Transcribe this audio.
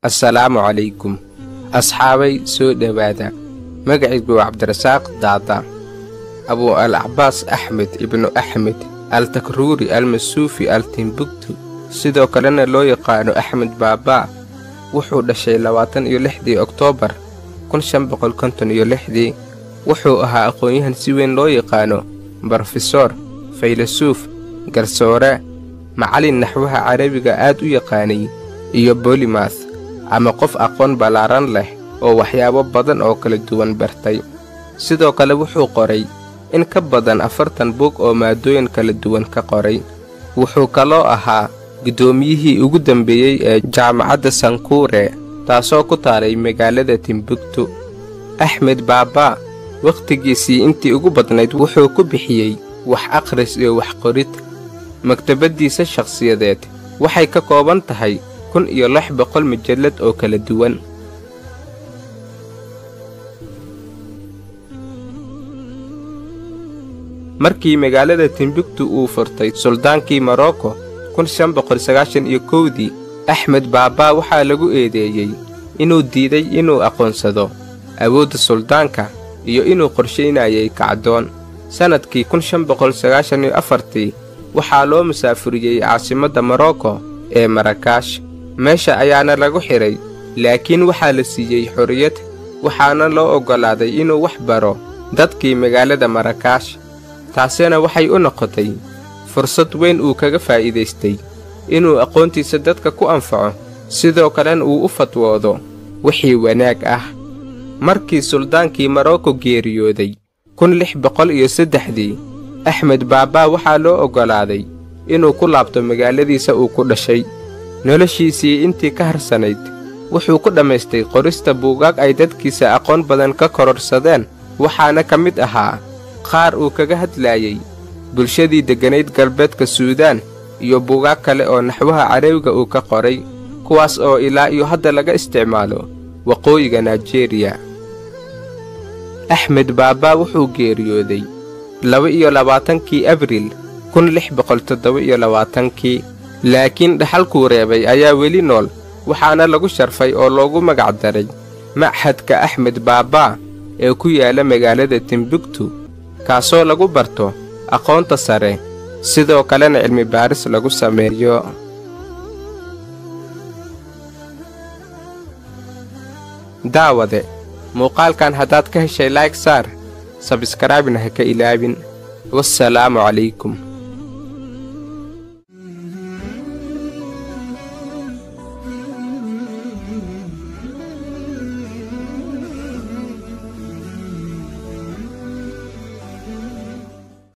assalaamu calaykum asxaabay soo dhowaada magacaygu waa cabdirasaaq daada abuu al cabaas axmed ibnu axmed al takruuri almasuufi al timbuktu sidoo kalena loo yaqaano axmed baabaa wuxuu dhashay labaatan iyo lixdii oktoobar kun shan boqol konton iyo lixdii wuxuu ahaa aqoon-yahan si weyn loo yaqaano brofesoor faylasuuf garsoore macallin naxwaha carabiga aad u yaqaanay iyo bolimath ama qof aqoon ballaaran leh oo waxyaabo badan oo kala duwan bartay sidoo kale wuxuu qoray in ka badan afartan bug oo maadooyin kala duwan ka qoray wuxuu kaloo ahaa guddoomiyihii ugu dambeeyey ee jaamacadda sankuure taasoo ku taalay magaalada timbuktu axmed baabaa wakhtigiisii intii ugu badnayd wuxuu ku bixiyey wax akhris iyo wax qorid maktabaddiisa shakhsiyadeed waxay ka kooban tahay kun iyo lix boqol majallad oo kala duwan markii magaalada timbuktu uu furtay suldaankii morocco kun shan boqol sagaashan iyo kowdii axmed baabaa waxaa lagu eedeeyey inuu diiday inuu aqoonsado awoodda suldaanka iyo inuu qorshaynayay kacdoon sannadkii kun shan boqol sagaashan iyo afartii waxaa loo musaafuriyey caasimadda morocco ee marakaash meesha ayaana lagu xidhay laakiin waxaa la siiyey xorriyad waxaana loo oggolaaday inuu wax baro dadkii magaalada marakaash taasina waxay u noqotay fursad weyn uu kaga faa'iidaystay inuu aqoontiisa dadka ku anfaco sidoo kalena uu u fatwoodo wixii wanaag ah markii suldaankii morocco geeriyooday kun lix boqol iyo saddexdii axmed baabaa waxaa loo oggolaaday inuu ku laabto magaaladiisa uu ku dhashay noloshiisii intii ka harsanayd wuxuu ku dhammaystay qorista buugaag ay dadkiisa aqoon badan ka kororsadeen waxaana ka mid ahaa qaar uu kaga hadlaayey bulshadii degganayd galbeedka suudaan iyo buugaag kale oo naxwaha carabiga uu ka qoray kuwaas oo ilaa iyo hadda laga isticmaalo waqooyiga naijeeriya axmed baabaa wuxuu geeriyooday laba-iyo labaatankii abriil kun lix boqol toddoba iyo labaatankii laakiin dhaxalkuu reebay ayaa weli nool waxaana lagu sharfay oo loogu magac daray machadka axmed baabaa ee ku yaala magaalada timbuktu kaasoo lagu barto aqoonta sare sidoo kalena cilmi baaris lagu sameeyo daawade muuqaalkan haddaad ka heshay layg saar sabskraibna ha ka ilaabin wassalaamu calaykum